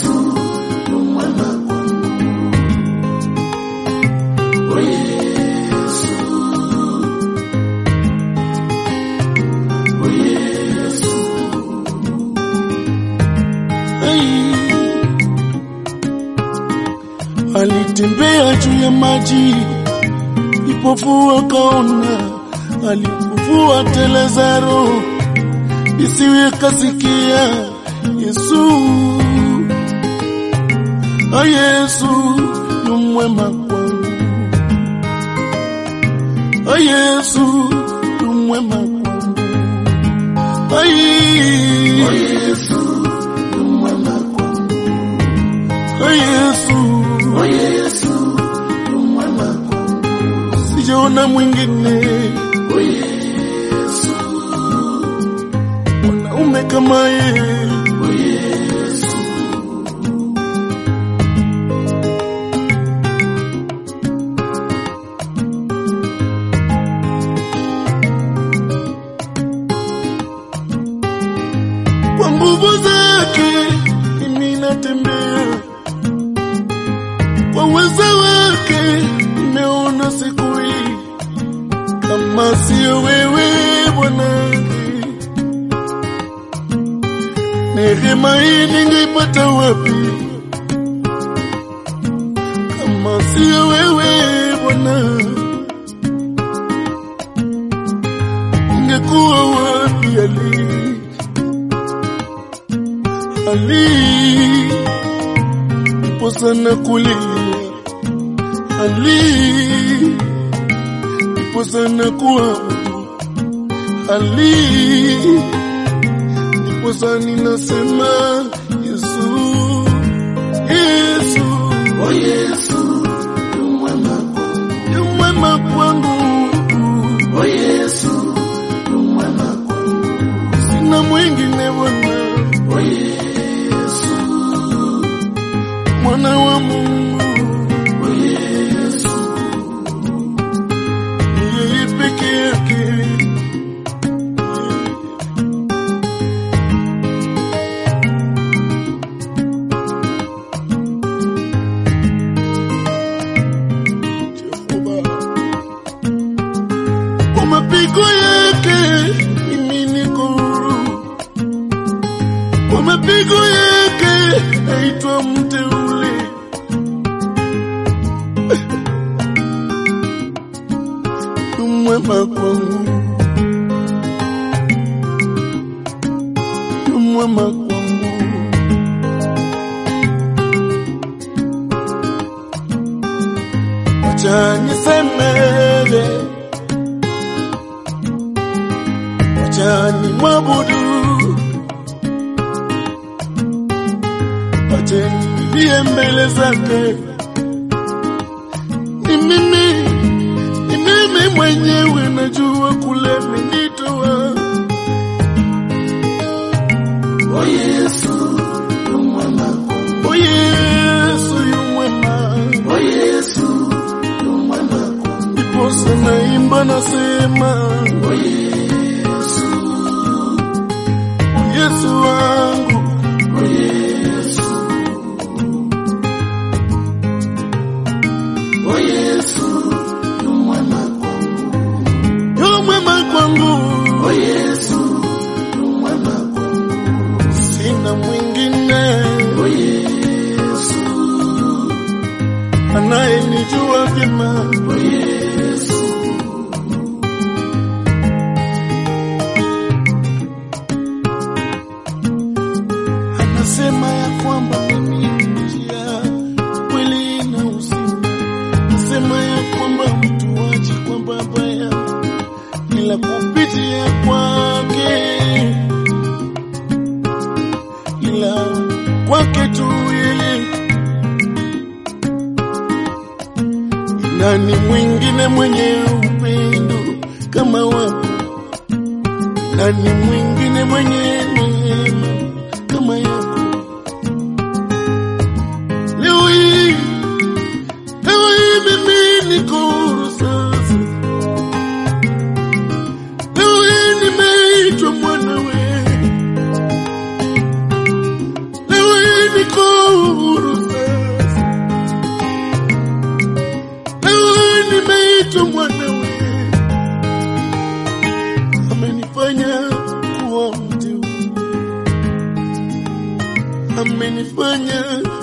Yesu yu mwema kwangu. O Yesu, o Yesu, Ai. Alitembea juu ya maji, ipofu akaona, alipofua tele za roho, isiwe kasikia Yesu, a Yesu yu mwema kwangu, a Yesu yu mwema kwangu, ai o Yesu yu mwema kwangu. a Yesu O Yesu yu mwema kwangu. sijaona mwingine O Yesu, mwanaume kama yeye. o Yesu, Kwa nguvu zake mimi natembea, kwa uwezo wake nimeona siku hii. Kama sio wewe Bwana, neema hii ningeipata wapi? Kama sio wewe Bwana, ningekuwa wapi ali ali ipo sana kulilia ali ipo sana kuabudu ali ipo sana ninasema Yesu Yesu o Yesu yu mwema kwangu. yu mwema kwangu O Yesu yu mwema kwangu. sina mwingine Bwana O Yesu, mwana wa Mungu o Yesu, ni yeye peke yake Jehova. Kwa mapigo yake mimi niko huru, kwa mapigo yake naitwa mteule. Yu mwema kwangu, yu mwema kwangu. Wacha nisemewe, wacha nimwabudu, wacha nilie mbele zake. Ni mimi, ni mimi mwenyewe najua kule amenitoa. o Yesu yu mwema kwangu. O Yesu yu mwema, O Yesu yu mwema kwangu. ndiposa naimba nasema, O Yesu, Yesu wangu o Yesu, o Yesu yu mwema kwangu. yu mwema kwangu, O Yesu yu mwema kwangu. sina mwingine O Yesu, anayenijua vyema. o Yesu, Anasema ya kwamba mimi ni njia, kweli na uzima. Anasema ya kwamba mtu aje kwa Baba yangu ila kupitia kwake, ila kwake tu yeye. Nani mwingine mwenye upendo kama wako? Nani mwingine mwenye neema kama yako? Leo hii, leo hii mimi niko huru sasa. Leo hii nimeitwa mwanawe. Leo hii niko huru Yesu mwanawe amenifanya kuwa mteule, amenifanya